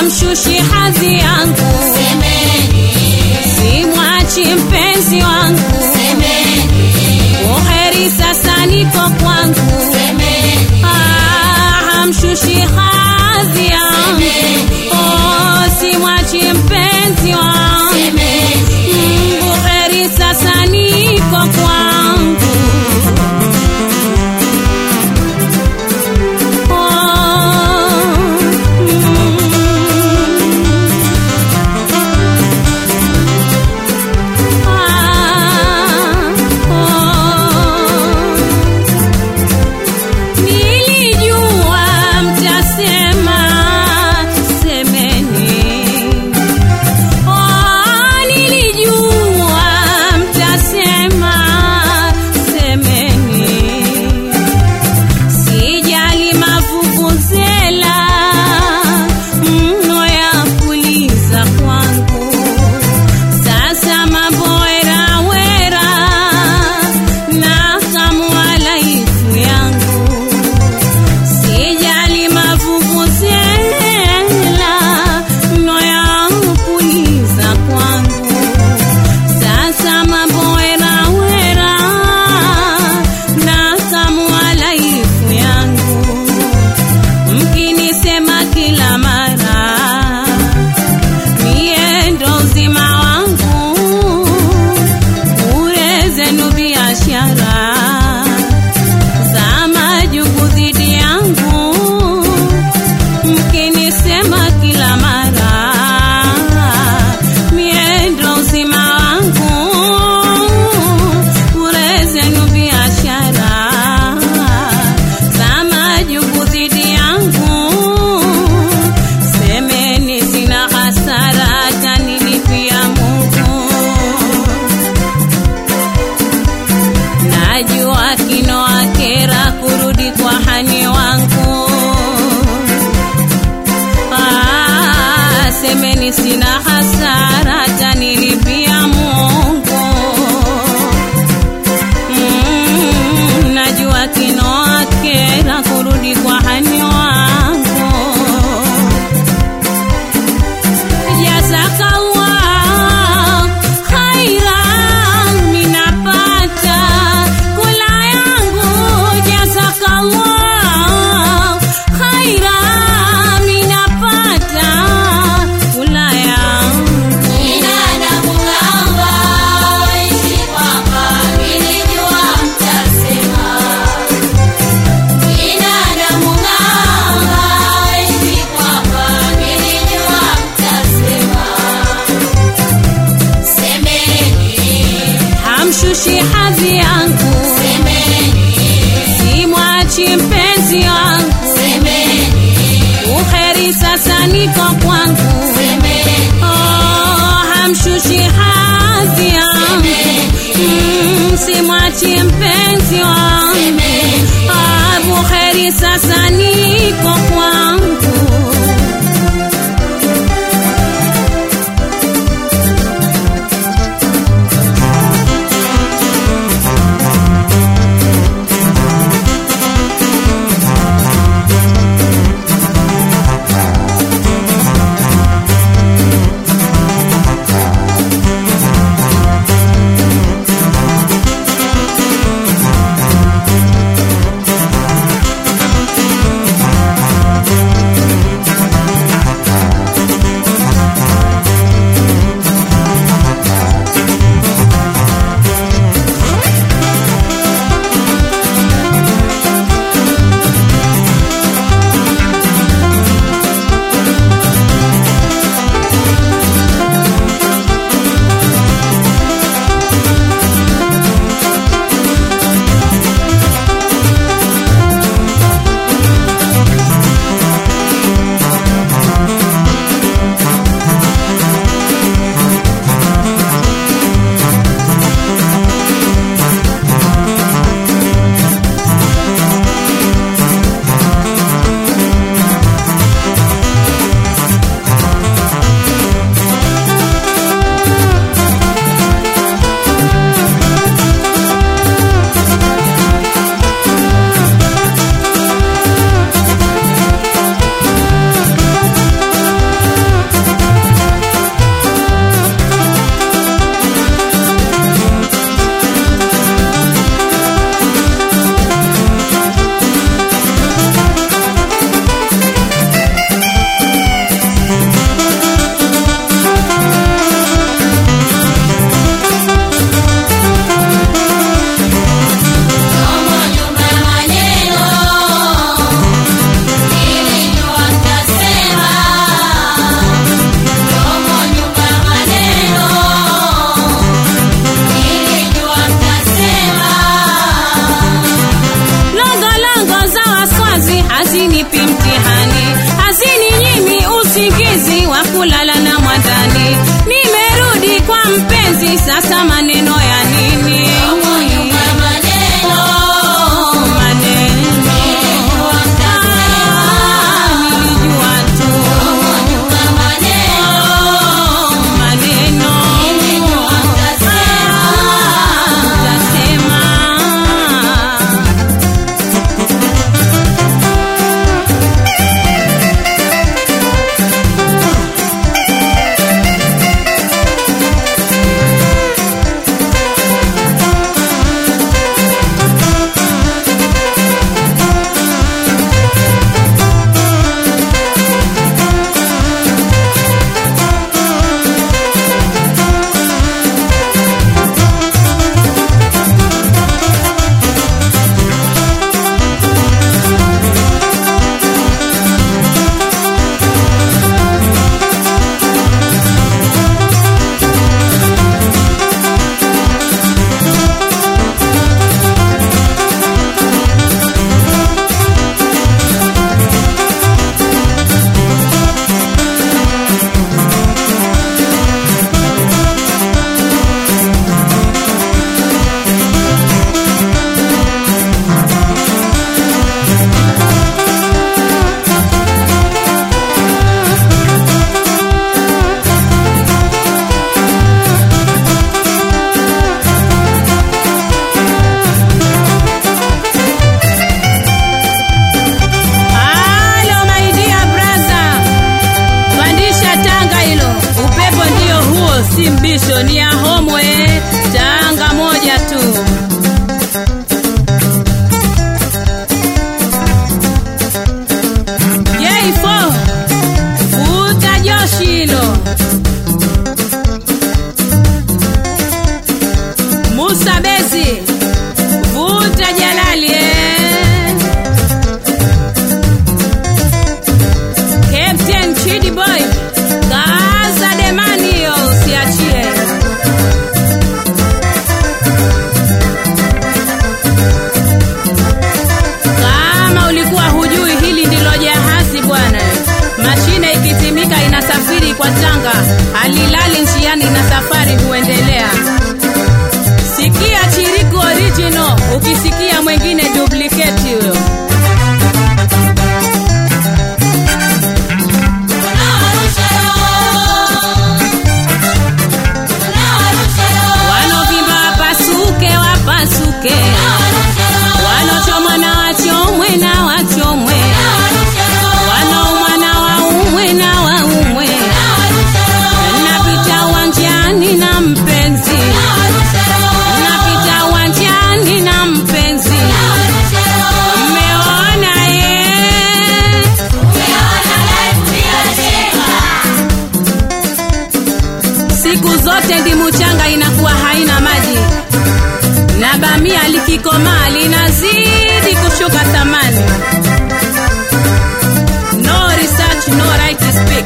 hamshushi hadhi yangu, simwachi mpenzi wangu, uheri sasa niko kwangu, Ah, hamshushi hadhi yangu, oh, simwachi mpenzi wangu, Mm, uheri sasa niko kwangu. Nilijua mtasema semeni, oh, nilijua mtasema semeni sijali mavuvuzela mno ya kuliza kwangu sasa mambo werawera na kamwalaifu yangu sijali mavuvuzela mno ya kuliza kwangu sasa mambo werawera na kamwalaifu yangu mkinisema kila mara mie ndo uzima wangu bure zenu biashara za majuku dhidi yangu mkinisema kila mara mie ndo uzima wangu bure zenu biashara za majuku dhidi yangu semeni sina hasara tanilipia Mungu najua kinoa kera kurudi kwa hani wangu Ah, semeni sina hasara tanilipia Mungu Mm, najua kinoa kera kurudi kwa hani wangu Jazakallah khairan minapata kula yangu jazakallah khairan minapata kula yangu hamshushi hadhi yangu simwachi mpenzi wangu uheri sasa niko kwangu oh, hamshushi hadhi yangu mm, simwachi mpenzi wangu ah, buheri sasa niko kwangu mpenzi, sasa maneno ya nini? maneno Oh, maneno. Ah, nilijua tu. maneno Oh, maneno. Ah, utasema. Halo my dear brother, pandisha tanga hilo, upepo ndio huo, si mbisho, ni ya homwe, tanga moja tu. J4 futa joshi hilo. Musa Bezi vuta Jalali eh. Captain Chidi Boy, kaza demani hiyo usiachie. Kama ulikuwa hujui hili ndilo jahazi bwana. Mashine ikitimika inasafiri kwa tanga, halilali njiani na safari huendelea. Sikia chiriku original, ukisikia mwingine duplicate huyo. Wanovimba wapasuke, wapasuke, wanochomwa na wachomwe na wachomwe, wanaumwa na waumwe na waumwe. Napita uwanjani na mpenzi, napita uwanjani na mpenzi, mmeona ye siku zote ndimu changa inakuwa haina maji na bamia likikomaa linazidi kushuka thamani. No research, no right to speak.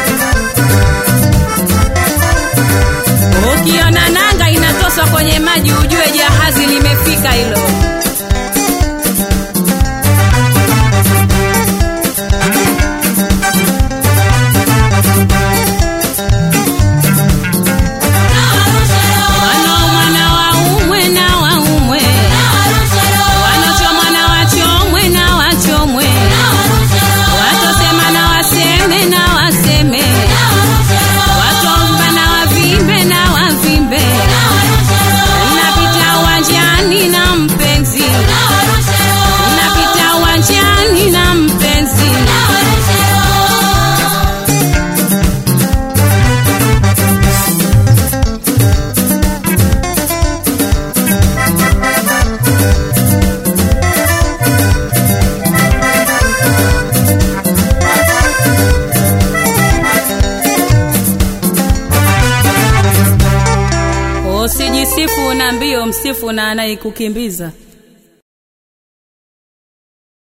Ukiona nanga inatoswa kwenye maji, ujue jahazi limefika hilo. Wanaumwa na waumwe na waumwe, wanochomwa na wachomwe na wachomwe, watosema na waseme na waseme, watomba na wavimbe na wavimbe. Napita uwanjani na mpenzi, napita uwanjani na mpenzi. Usijisifu na mbio, msifu na anayekukimbiza.